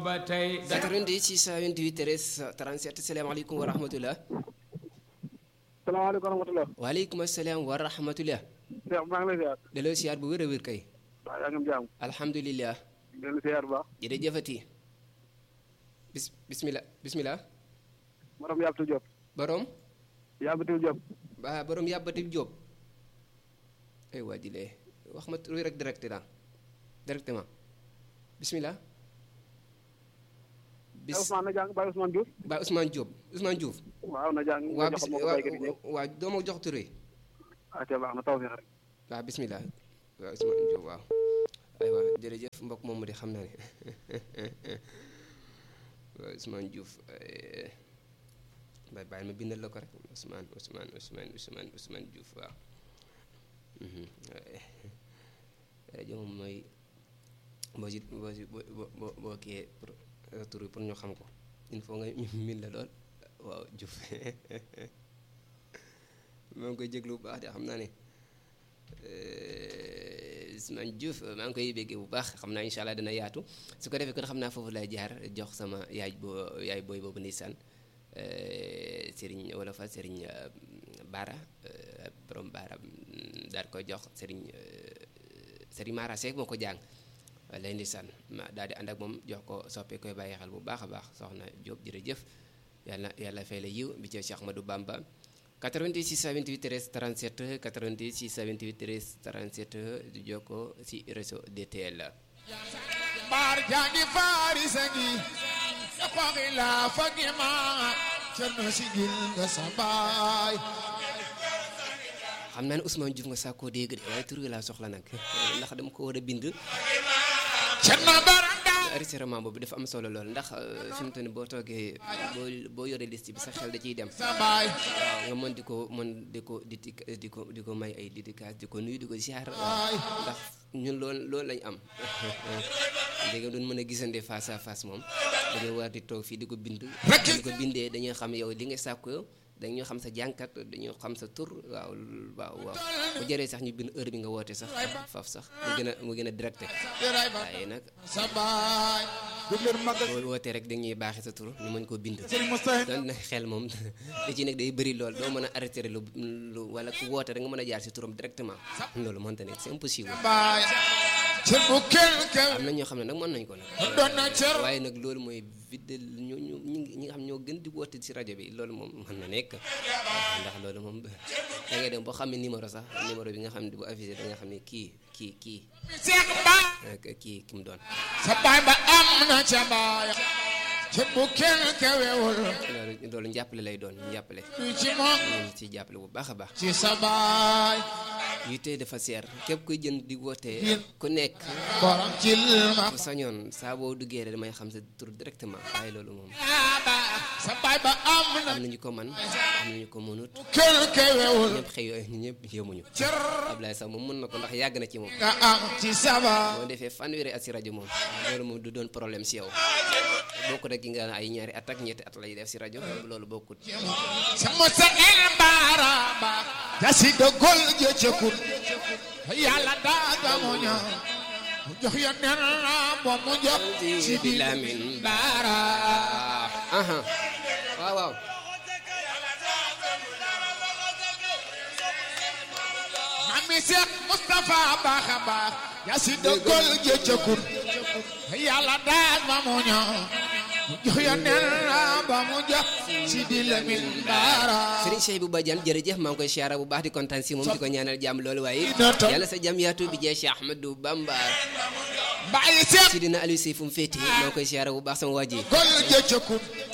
ba tey 88 628 13 37 salaamaaleykum wa rahmatulah. salaamaaleykum wa rahmatulah. waaleykum salaam wa rahmatulah. Cheikh maa ngi lay ziar. delloo siyaar bu wér a wér kay. waaw yaa ngi am jàmm. alhamdulilah. di leen ziar bu baax. jërëjëfati. bis bismillah bismillah. borom yàbbatu Diop. borom. yàbbatu Diop. ba borom yàbbati Jóob. ay waa ji lee wax ma tur rek direct la directement bismillah. bis Ousmane na jàng Baye Ousmane Diouf. ba Ousmane Diop Ousmane Diouf. waaw na jàng. waa nga bis jox ma ko waa béykat yi ñëpp. waa doo ma jox tur yi. ah ca baax na taw fi rek. waaw bismillah waaw Ousmane Diop waaw aywa jërëjëf mbokk moomu di xam naa ne waaw Ousmane Diouf bay bàyyi ma bindal la ko rek Ousmane Ousmane Ousmane Ousmane Ousmane Diouf waaw rajo moom mooy boo si boo si boo boo boo kiyee pour tur bi pour ñu xam ko il faut nga ñu min la lool waaw Diouf maa ngi koy jéglu bu baax de xam naa ne Ousmane Diouf maa ngi koy béggee bu baax xam naa incha allah dina yaatu su ko defee kon xam naa foofu lay jaar jox sama yaay boo yaay booy boobu ndeysaan Serigne wala fa Serigne Baara borom Baara daal koy jox Serigne Serigne Mara Seck moo ko jàng lay ndeysaan ma daal di ànd ak moom jox ko soppee koy bàyyi xel bu baax a baax soxna Diop jërëjëf yàlla yàlla fay la yiw bi ci Cheikh Ahmadou Bamba 88 628 13 37 88 628 13 37 di jokkoo si réseau DTL. mbaar jangi faari sangi xoxi la fagi ma cerno sigil nga sa baay xam naa ne Ousmane Diouf nga sàkkoo dégg de waaye tur wi laa soxla nag ndax dama ko war a bind. cerno baranda enregistrement boobu dafa am solo lool ndax fi mu toll nii boo toogee boo boo yoree liste bi sa xel da ciy dem. sa baay waaw nga mën di ko mën di ko di di ko di ko may ay dédicace di ko nuyu di ko ziar. ndax ñun loolu loolu lañ am. léegi duñ mën a gisante face à face moom dañoo war di toog fii di ko bind. di ko bindee dañuy xam yow li nga sàkku yow dañoo xam sa jànkat dañoo xam sa tur waaw waaw waaw bu jëree sax ñu bind heure bi nga woote sax faf sax mu gën a mu gën a directé yaray ba waaye nag sa baay du leen magal boo wootee rek dañuy baaxee sa tur ñu mën koo bind. Serigne Moustapha doon na xel moom li ci nekk day bëri lool doo mën a arrêté lu lu wala ku woote rek nga mën a jaar si turam directement loolu mënta nekk c'est impossible. baay cër bu kenn kenn am na ñoo xam ne nag mën nañ ko nag. doon na cër waaye nag loolu mooy vidde ñu ñu ñi ñi nga xam ñoo gën di woote si rajo bi loolu moom mën na nekk ndax loolu moom da ngay dem boo xam ne numéro sax numéro bi nga xam ne bu affiché da nga xam ne kii kii kii Seex baay ak kii ki mu doon. sa baay ba am na ca baay cër bu kenn kewewul loolu loolu njàppale lay doon njàppale du ci moom ñu ci jàppale bu baax a baax. ci sa baay yu tey dafa seer képp kuy jënd di wootee ku nekk borom ci ma bu sañoon saa boo duggee rek damay xam sa tur directement waaye loolu moom ba sa baay ba am na am nañu ko man am nañu ko mënut kenn kewewul ñëpp xëy ñu ñëpp yemuñu cër Ablaye sax moom mën na ko ndax yàgg na ci moom nga am ci sa baay boo defee fanweeri at si rajo moom loolu moom du doon problème si yow bokkut ak ki nga ay ñaari at ak ñetti at lay def si rajo loolu bokkut sama sa el baaraba jasi dogol jëcëkut yàlla daaga mu ñëw mu jox ya nen la moom mu jox si di Lamin baara ah aha waaw waaw mami Seex Mustafa baax a baax jasi dogol jëcëkut yàlla daaga mu ñëw mu jox ya nen la ba mu jox si di Lamin baara Serigne Cheikh bu Badiane jërëjëf maa ngi koy siyaara bu baax di kontaan si moom di ko ñaanal jàmm loolu waaye yàlla sa jàmm yaatu bi jee Cheikh Ahmadou Bamba bàyyi Seex si dina Aliou Sey fu mu féete maa ngi koy siyaara bu baax sama waa ji gol jëcëkut